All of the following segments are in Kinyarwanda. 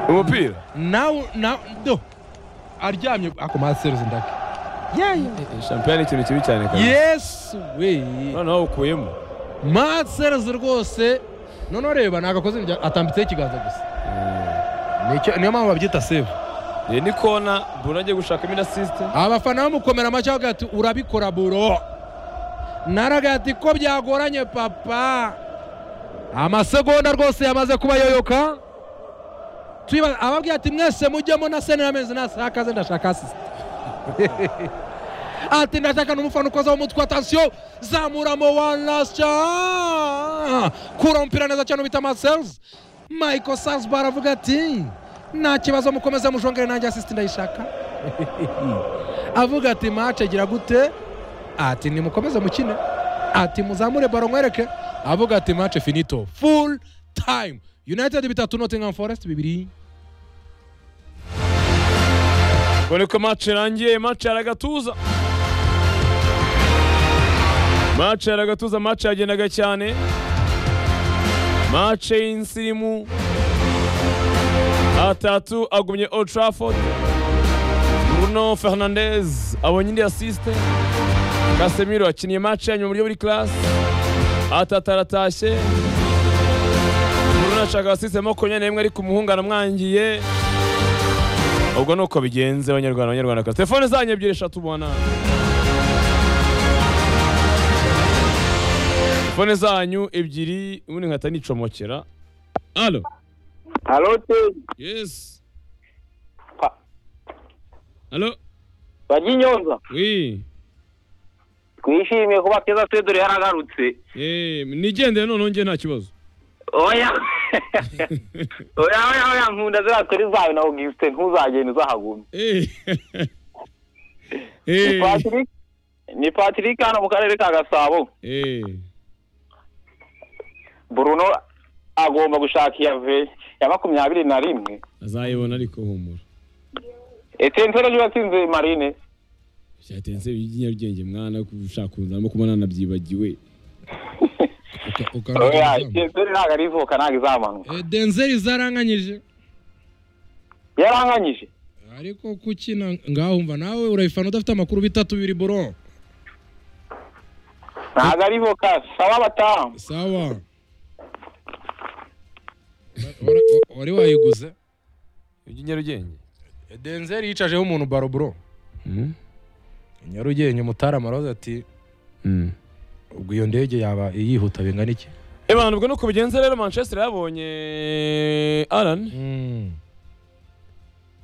umupira nawe nawe do aryamye akomaha seruzi ndake yeee shampiyona ni ikintu kibi cyane kabisa yesu weye noneho ukuyemo maseruzi rwose noneho reba ntabwo akoze ibyo- atambitseho ikiganza gusa Nicyo- niyo mpamvu babyita sevu iyi ni kona buri agiye gushakamo inasisite abafana bamukomera amashyi bavuga ati urabikora buro naraga ati ko byagoranye papa amasegonda rwose yamaze kubayoyoka tuyiba- ababwira ati mwese mujyemo na senera amezi nasakaze ndashaka asisite ati ndashaka n'umufana ukozaho umutwe atansiyo zamuramo one last chance kura umupira neza cyane ubita amasels michael salzbar aravuga ati nta kibazo mukomeze mushongere nanjye asisite ndayishaka avuga ati mace gira gute ati nimukomeze mukine ati muzamure baro mwereke avuga ati mace finito full time united bitatu nottingham forest bibiri ubwo niko mace irangiye mace yari agatuza mace yari agatuza mace yagendaga cyane mace y'insirimu atatu agumye old trafford bruno fernandez abonye indi asiste kasemiro akiniye mace yanyuma mu buryo buri class atatu aratashye bruno ashaka asiste makumyabiri na rimwe ariko umuhungana amwangiye ubwo ni uko bigenze abanyarwanda abanyarwandakazi telefone zanyu ebyiri eshatu ubona telefone zanyu ebyiri ubundi nkahita nicomokera alo harote yesi Pa- alo bajya inyonza wi twishimiye kuba keza twe dore yaragarutse Eh, nigendere noneho njye nta kibazo oya oya oya oya nkunda ziriya tori zawe na augusite ntuzagenda uzahagumye Eh. Ni Eh. Patrick- ni patrick hano mu karere ka gasabo Eh. bruno agomba gushaka iya ve ya makumyabiri na rimwe azayibona ariko humura etensere ejo yatsinze marine byatenze iby'inyarugenge mwana ushaka kunzamo kuba nanabyibagiwe Uka- uka- oya etensere ntabwo arivuka ntabwo izamanuka Eh, denzeri zaranganyije yaranganyije ariko kukina ngaho umva nawe urayifana udafite amakuru bitatu bibiri boro ntabwo arivuka saba abatamu sawa Wari- wari- wari wayiguze iby'inyarugenge denzeri yicajeho umuntu baro bro Mhm. nyarugenge umutarama aravuze ati Mm. ubwo iyo ndege yaba yihuta bingana iki Ebana ubwo nuko bigenze rero Manchester yabonye Alan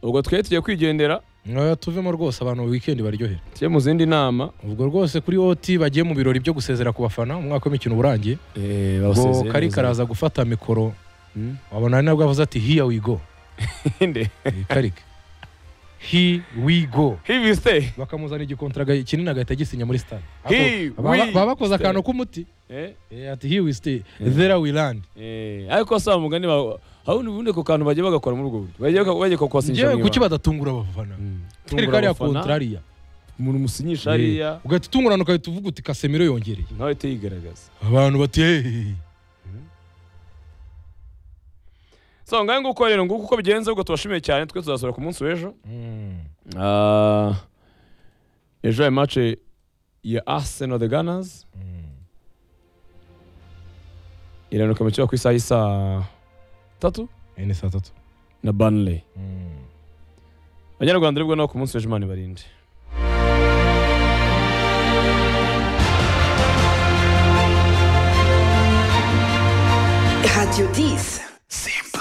ubwo twe tugiye kwigendera ntoya tuvemo rwose abantu wikendi baryohera tugiye mu zindi nama ubwo rwose kuri oti bagiye mu birori byo gusezera ku bafana umwaka w'imikino urangiye eh ubwo karika araza gufata mikoro Mm. wabona ari nabwo avuze ati hiya wigo inde karika hi wigo he will stay bakamuzana igikontara ga- kinini agahita gisinya muri stade He Ako- baba- will baba bakoze stay. akantu k'umuti eh Eh, ati hi we stay there we land eh ariko sa mugani ba haundi bunde ko kantu bagiye bagakora muri ubwo buryo bagiye bagiye ko kwasinyisha ngewe mu kuki ibanga. badatungura abafana Mm. turi Tungura kariya abafana, kontrariya umuntu musinyisha hariya ugahita utungurana ugahita uvuga uti kasemiro yongereye nawe uhite yigaragaza abantu bati hehehe so ngahe nguko rero nguko uko bigenze ubwo tubashimiye cyane twe tuzasura ku munsi w'ejo Ah, ejo hari mace ya Arsenal the Gunners iranuka mu kibuga ku isaha y'isaa tatu ni saa tatu na Burnley abanyarwanda aribwo nabo ku munsi w'ejo imana ibarinde Radio 10. Simple.